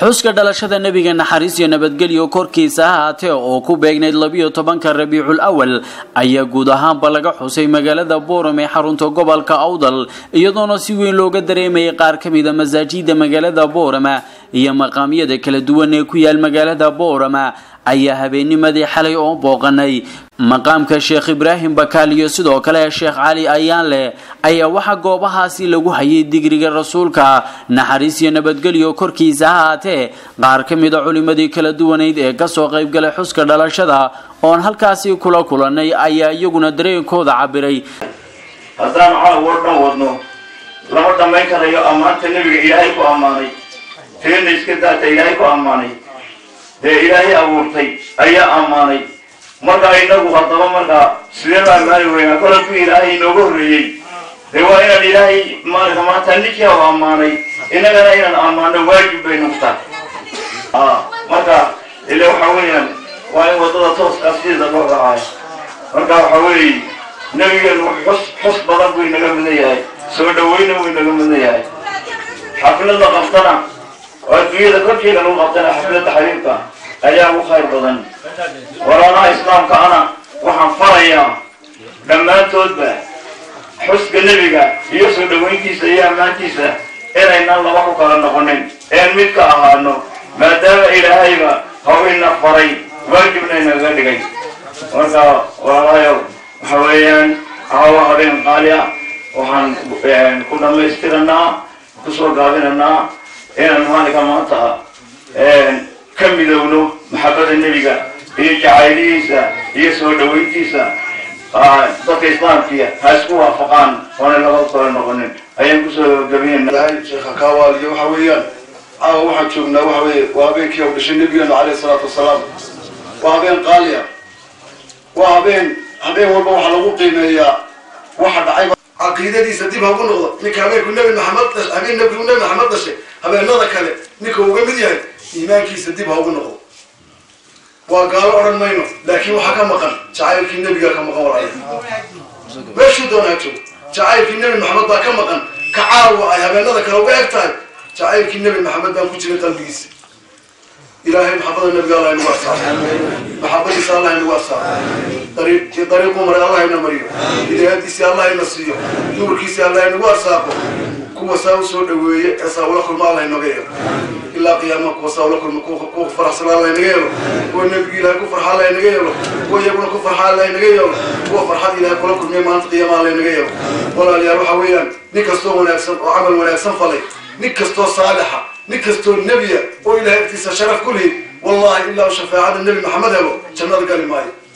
xuska dhalashada nebiga naxariis iyo nabadgelyo korkiisa ha haatee oo ku beegnayd labiyo tobanka rabiicul awal ayaa guud ahaanba laga xusay magaalada booram ee xarunta gobolka awdal iyadoona si weyn looga dareemayay qaar ka mida masaajida magaalada boorama iyo maqaamyada kala duwan ee ku yaal magaalada boorama ayaa habeennimadii xalay oo booqanay maqaamka sheekh ibraahim bakaal iyo sidoo kale sheekh cali ayaanleh ayaa waxaa goobahaasi lagu hayay digriga rasuulka naxariis iyo nabadgelyo korkiisa ha haatee qaar ka mida culimadii kala duwanayd ee kasoo qaybgalay xuska dhalashada oon halkaasi kula kulanay ayaa iyaguna dareenkooda cabiray haddaan caawo dhan wadno lama dhammayn karayo ammaanta nebiga ilaahay ku ammaanay teena iska daata ilaahay ku ammaanay dee ilaahay abuurtay ayaa ammaanay markaa inagu haddaba markaa sideen u ammaani weynaa kolanku ilaahay inooga horreeyey dee waa inaan ilaahay maalinka maanta ninkii u ammaanay innagana inaan ammaano waajib bay noqtaa marka ile waxa weeyaan waa in waddada tooska sideeda loo raacayo marka waxa weeye nebigeenu xus xus badan buu inaga mudan yahay soo dhaweyna buu inaga mudan yahay xaflada qabtana oo adduunyada korkeeda lagu qabtana xaflada xariirka ayaa ugu khayr badan walaalaha islaamka ana waxaan farayaa dhammaantoodba xuska nebiga iyo soo dhaweyntiisa iyo ammaantiisa inaynan laba ku kala noqonin een mid ka ahaano maadaama ilaahayba hawina faray waajibna inaga dhigay marka walaalahayow waxa weeyaan caawa habeen qaali ah waxaan ku dhamaystiranaa kusoo gaabinanaa inaan maalinka maanta ka midowno maxabada nebiga iyo jacaylihiisa iyo soo dhaweyntiisa dadka islaamkiya ha isku waafaqaan oona laba kala noqonin ayaan kusoo gabinayna sheekha kaawaaliyo waxa weeyaan caawa waxaan joognaa waxa weeye waa habeenkii u dhashay nebigeenu caleyhi salaatu wasalaam waa habeen qaali ah waa habeen habeen walba waxaa lagu qiimeeyaa waxa dhacay caqiidadiisa dib hagu noqdo ninka habeenku nebi maxamed habeen nebigu nebi maxamed dhashay habeenada kale ninka uga mid yahay iimaankiisa dib ha ugu noqdo waa gaalo odhan mayno laakiin waxaa ka maqan jacaylkii nebiga ka maqan walaal meeshuu doonaa joog jacaylkii nebi maxamed baa ka maqan ka caawa ay habeenada kale uga eg tahay jacaylkii nebi maxamed baan ku jira qalbigiisa ilaahay maxabada nebiga allah inagu arsaaqo maxabadiisa allah inagu arsaaqo dariiquu maray allah ina mariyo hidaayadiisii allah ina siiyo nuurkiisii allah inagu arsaaqo kuwa saa u soo dhaweeye ee saa ula kulma allah inaga yeelo ilaa qiyaamaha kuwa saa ula kulma kuwa faraxsan allah inaga yeelo kuwa nebiga ilaahay ku farxa allah inaga yeelo kuwa iyaguna ku farxa allah inaga yeelo kuwa farxad ilaahay kula kulmiya maalinta qiyaamaha allah inaga yeelo walaalayaal waxa weeyaan nin kastoo wanaagsan oo camal wanaagsan falay nin kastoo saalixa nin kastoo nebiya oo ilahay agtiisa sharaf ku lihi wallahi ilaa u shafaacada nebi maxamed helo jannada gali maayo